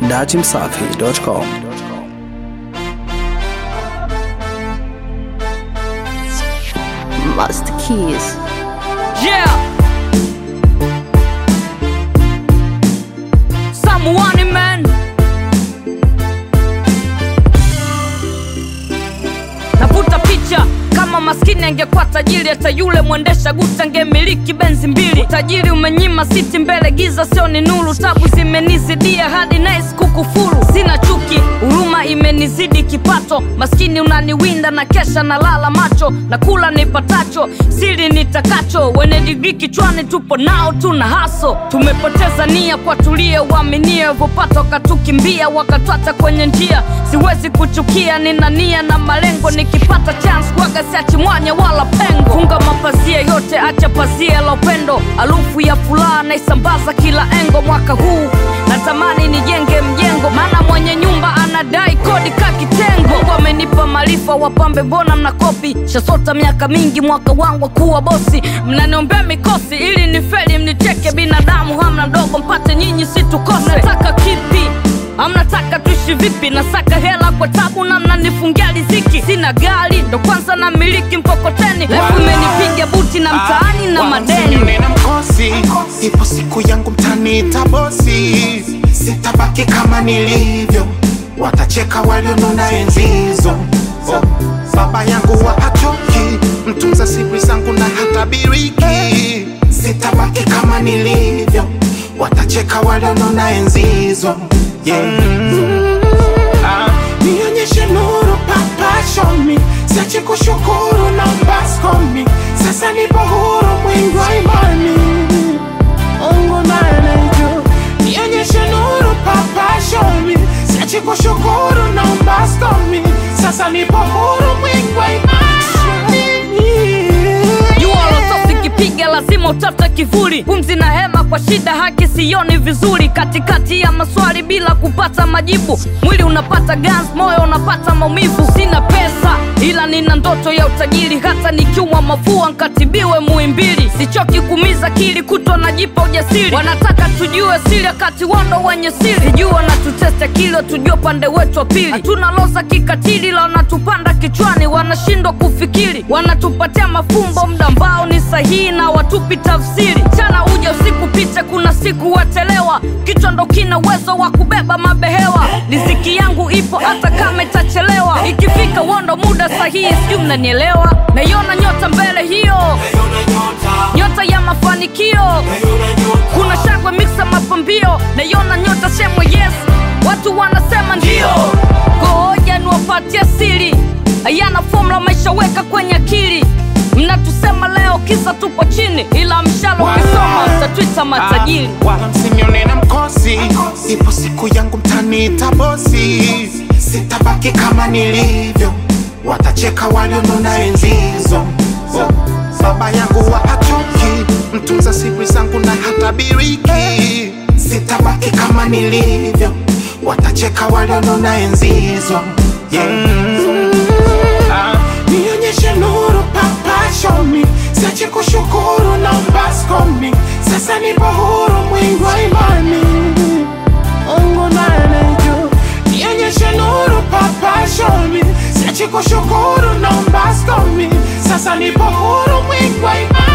datimsafi.com. Master Keys. Yeah. Someone man. Navuta picha kama maskini angekuwa tajiri, hata yule mwendesha guta angemiliki benzi mbili. Utajiri umenyima siti mbele, giza sio ni nuru. Tabu zimenizidia hadi nice kukufuru. Sina chuki, huruma imenizidi kipato. Maskini unaniwinda na kesha na lala macho na kula nipatacho, siri nitakacho. Wenye digrii kichwani tupo nao, tuna haso. Tumepoteza nia kwa tulie, uaminie vopata wakatukimbia, wakatwata kwenye njia. Siwezi kuchukia, nina nia na malengo, nikipata chance kwaga siachi mwanya wala pengo. Funga mapazia yote, acha pazia la upendo, harufu ya furaha naisambaza kila engo. Mwaka huu natamani nijenge mjengo, maana mwenye nyumba anadai kodi ka kitengo. Mungu amenipa maarifa, wapambe mbona mnakopi? Shasota miaka mingi, mwaka wangu wa kuwa bosi, mnaniombea mikosi ili nifeli, mnicheke. Binadamu hamna mdogo, mpate nyinyi situkose. Nataka kipi? Amnataka tuishi vipi? Nasaka hela kwa tabu na mnanifungia riziki. Sina gari ndo kwanza na miliki mkokoteni, lefu imenipiga buti na mtaani na madeni. nina mkosi, ipo siku yangu mtaniita bosi, sitabaki kama nilivyo, watacheka walionuna enzi hizo. Oh, baba yangu wa achoki, mtunza siri zangu na hatabiriki, sitabaki kama nilivyo, watacheka walionuna enzi hizo. Yeah. Ah, nionyeshe nuru papa show me siache kushukuru na mbaskomi sasa nipo huru mwingi wa imani Mungu naye anajua nionyeshe nuru papa show me siache kushukuru na mbaskomi sasa nipo huru mwingi wa imani jua lotosi kipiga lazima utafute kivuli pumzi na hema kwa shida haki sioni vizuri katikati ya maswali bila kupata majibu mwili unapata gans moyo unapata maumivu sina pesa ila nina ndoto ya utajiri hata nikiumwa mafua nkatibiwe muimbili sichoki kumiza kili kutwa najipa ujasiri wanataka tujue siri wakati wando wenye siri sijui wanatutesta kilo tujue pande wetu wa pili hatuna loza kikatili la wanatupanda kichwani wanashindwa kufikiri wanatupatia mafumbo mda ambao ni sahihi na watupi tafsiri chana uja usiku picha kuna siku watelewa kichwa ndo kina uwezo wa kubeba mabehewa riziki yangu ipo hata kama itachelewa ikifika wondo muda sahihi sijui mnanielewa naiona nyota mbele hiyo nyota ya mafanikio kuna shangwe miksa mapambio naiona nyota shemwe yes watu wanasema ndio ngoja niwapatie siri ayana fomula maisha weka kwenye akili mnatusema leo kisa tupo chini ila mshalo ukisoma utatwita matajiri Ah, wala msinione na mkosi ipo siku yangu mtaniita bosi sitabaki kama nilivyo watacheka walionuna enzi hizo oh, baba yangu wa achoki mtunza siri zangu na hatabiriki sitabaki kama nilivyo watacheka walionuna enzi hizo yeah. Ah, nionyeshe nuru papa show me siache kushukuru na mbaskomi sasa nipo huru mwingi wa imani Mungu naye anajua nionyeshe nuru papa show me siache kushukuru na mbaskomi sasa nipo huru mwingi wa imani